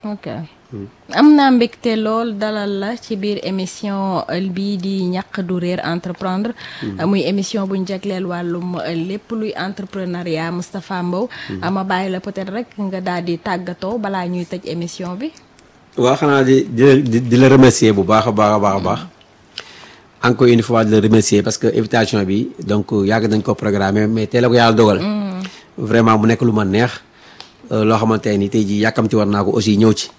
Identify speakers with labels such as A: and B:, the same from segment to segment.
A: ok am naa mbégte lool dalal la ci biir émission bii di ñàq du réer entreprendre muy émission buñ jagleel wàllum lépp luy entrepreneuriat Moustapha Mbow ma bàyyi la peut-être rek nga daal di tàggatoo balaa ñuy tëj émission bi
B: waaw xanaa di di di la remercier bu baax a baax a baax a baax encore une fois di la remercier parce que invitation bi donc yàgg nañ ko programmer mais tey la ko yàlla dogal vraiment mu nekk lu ma neex loo xamante ni tey jii yàkkamti war naa ko aussi ñëw ci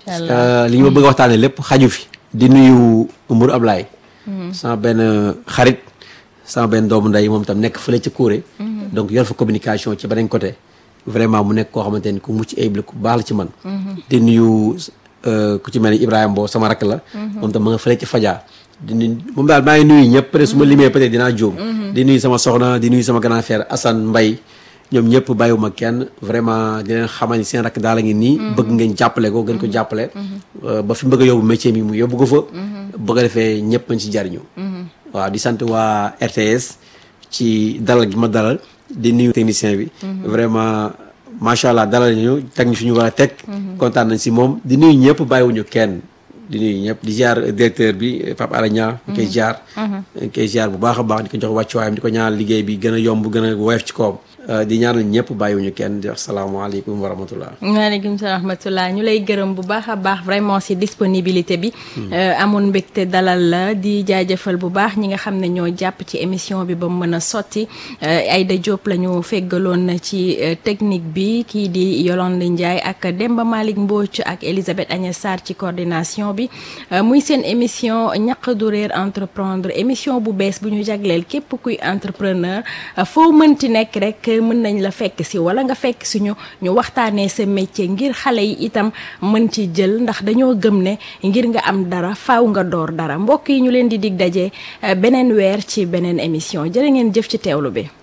B: li ñu ma bëgg a waxtaanee lépp xaju fi di nuyu Mbour Ablaye sama benn xarit sama benn doomu ndey moom tam nekk fële ca Kouré donc yor fa communication ci beneen côté vraiment mu nekk koo xamante ni ku mucc ayib la ku baax la ci man di nuyu ku ci mel ni Ibrahima Mbow sama rakk la moom tam ma nga fële ci Fadia di nuyu moom daal maa ngi nuyu ñëpp peut être su ma limee peut être dinaa jóom di nuyu sama soxna di nuyu sama grand frère Assane Mbaye ñoom ñëpp bàyyiwuma kenn vraiment di leen xamal ni seen rakk daal a ngi nii bëgg ngeen jàppale ko gën ko jàppale ba fi bëgg a yóbbu métier mi mu yóbbu ko fa bëgg a defee ñëpp mañ ci jariñu waaw di sant waa RTS ci dalal gi ma dalal di nuyu technicien bi vraiment macha allah dalal ñu teg ñu fi ñu war a teg kontaan nañ si moom di nuyu ñëpp bàyyiwuñu kenn di nuyu ñëpp di ziar directeur bi Pape Alé Niang ñu koy ziar ñu koy ziar bu baax a baax di ko jox wàccuwaayam di ko ñaanal liggéey bi gën a yomb gën a woyof ci kawam di ñaanal ñëpp bàyyiwuñu kenn di wax salaamaaleykum wa rahmatullah
A: waaleykum salaam wa rahmatullah ñu lay gërëm bu baax a baax vraiment si disponibilité bi amoon mbégte dalal la di jaajëfal bu baax ñi nga xam ne ñoo jàpp ci émission bi ba mu mën a sotti Aïda Diop la ñu feggaloon ci technique bi kii di Yolande Ndiaye ak Demba Malick Mbodj ak Elisabeth Agnès Sarr ci coordination bi muy seen émission ñaq du réer entreprendre émission bu bees bu ñu jagleel képp kuy entrepreneur foo mënti nekk rek mën nañ la fekk si wala nga fekk si ñu ñu waxtaanee sa métier ngir xale yi itam mën ci jël ndax dañoo gëm ne ngir nga am dara faaw nga door dara mbokk yi ñu leen di dig daje beneen weer ci beneen émission jërë ngeen jëf ci teewlu bi